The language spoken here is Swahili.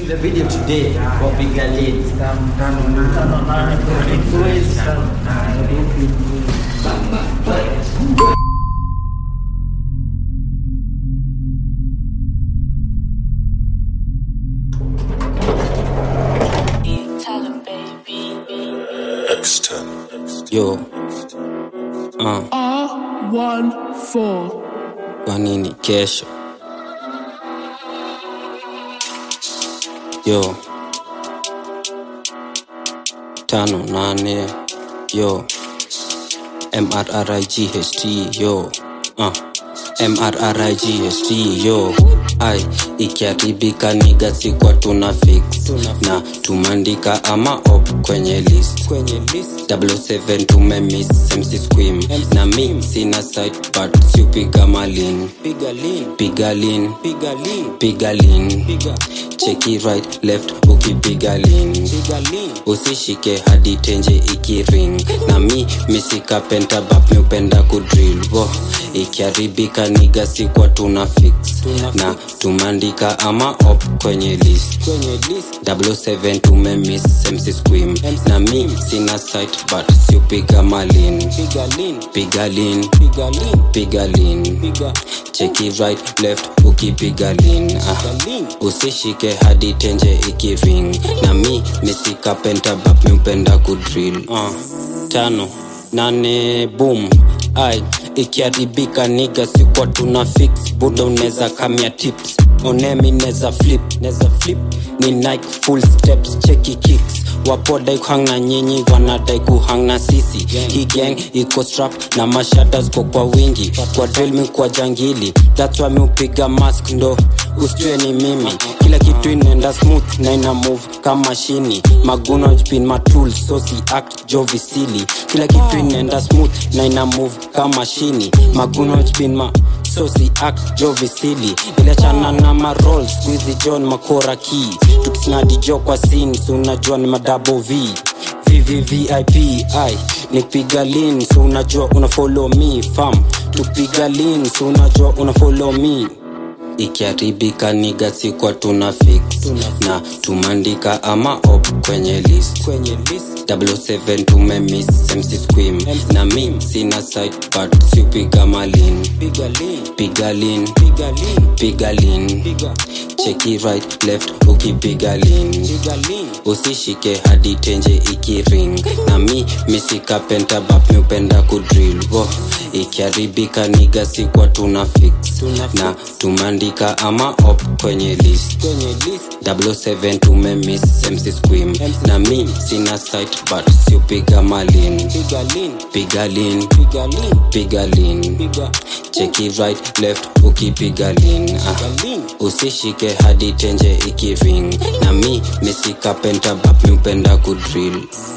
shooting the video today for Bigger Lane. Yo. Uh, R14. kwa nini kesho? Yo. Tano nane. Yo. MRRIGHT. Yo. Uh. MRRIGHT. Yo. Ai, ikiharibika niga sikwa tuna fix na tumandika ama op kwenye list kwenye list 77 tumemiss MC Squim na mi sina site but siupiga malin piga lin piga lin piga lin piga lin piga cheki right left ukipiga lin piga lin usishike hadi tenje ikiring na mi misika pentabap miupenda kudrill wo ikiharibika niga sikwa tuna fix na tumandika ama op kwenye list kwenye list 77 tumemiss MC Squim na mi sina site but siupiga malin piga lin piga lin piga lin piga lin piga cheki right left ukipiga lin ah. usishike hadi tenje ikiring na mi misika pentabap miupenda kudrill ah. tano nane boom ai ikiharibika niga sikwa tuna fix buda unaweza kamia tips onemi neza flip neza flip ni nike full steps cheki kicks wapodai kuhang na nyinyi wanadai kuhang na sisi hii gang iko strap na mashada ziko kwa wingi kwa drill mi kwa jangili that's why mi upiga mask ndo usijue ni mimi kila kitu inaenda smooth na ina move kama shini maguno jpin matools so si act jovisili kila kitu inaenda smooth na ina move kama shini maguno jpin ma so si act jovisili iliachana na marol squizi john makora ki tukisnadi jo kwa sin so unajua ni madabo v vvvip ai nipiga lin so unajua una follow me fam tupiga lin so unajua una follow me ikiharibika niga sikwa tuna fix na tumandika ama op kwenye list kwenye list 77 tumemiss MC Squim na mi sina site but siupiga malin piga lin piga lin piga lin piga lin piga cheki right left ukipiga lin piga lin usishike hadi tenje ikiring na mi misika pentabap miupenda kudrill wo ikiharibika niga sikwa tuna fix na tumandika ama op kwenye list kwenye list 77 tumemiss MC Squim na mi sina site but siupiga malin piga lin piga lin piga lin piga lin piga cheki right left ukipiga lin ah. usishike hadi tenje ikiring na mi misika pentabap miupenda kudrill